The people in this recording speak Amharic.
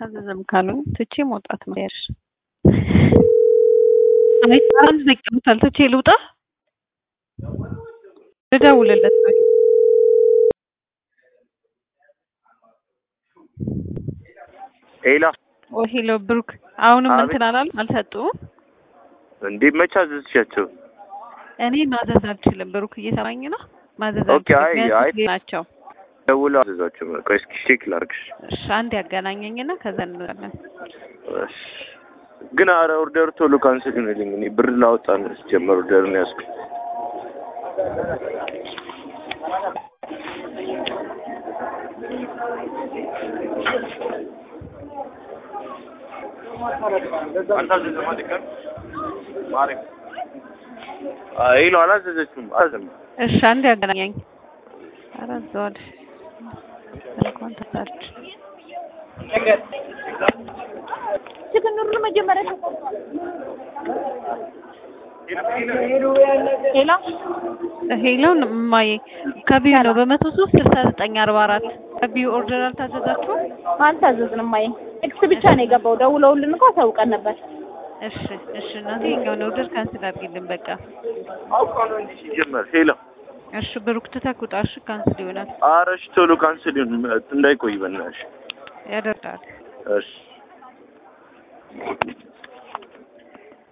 አልታዘዘም ካሉኝ ትቼ መውጣት ነው ያልሽ። አይ አንድ ዘቅምታል ትቼ ልውጣ ልደውልለት ነው። ሄላ ኦ ሄሎ ብሩክ፣ አሁንም አቤት። እንትን አላል አልሰጡም። እንዴ መቼ አዘዝሻቸው? እኔ ማዘዝ አልችልም። ብሩክ እየሰማኝ ነው። ማዘዝ ኦኬ፣ አይ፣ አልችልም። አይ። የሚያስችል ናቸው። ደውለው አዘዟቸው። ቆይ እስኪ ቼክ ላድርግሽ። እሺ አንድ ያገናኘኝና ከዛ እንወጣለን። እሺ። ግን አረ ኦርደር ቶሎ ካንስል ይሁንልኝ። እኔ ብር ላወጣ ነው ሲጀመር ኦርደር ነው ያዝኩት። ሄሎ አላዘዘችም። አዘም እሺ አንድ ያገናኘኝ። ኧረ እዛው አለ። እንኳን ተሳች ችግር መጀመሪያ ሄሎ ሄሎ እማዬ ከቢዩ ነው በመቶ ሶስት ስልሳ ዘጠኝ አርባ አራት ከቢዩ ኦርደር አልታዘዛችሁም? አልታዘዝንም። ማየ ቴክስት ብቻ ነው የገባው። ደውለውልን እኮ አሳውቀን ነበር። እሺ እሺ እናቴ የኛውን ኦርደር ካንስል አድርጊልን በቃ። አውቃ ነው እንጂ ሲጀመር ሄሎ እሺ ብሩክ ትተህ ውጣ። እሺ ካንስል ይሆናል ኧረ እሺ ቶሎ ካንስል ይሁን እንዳይቆይ በእናትሽ። ያደርጋል። እሺ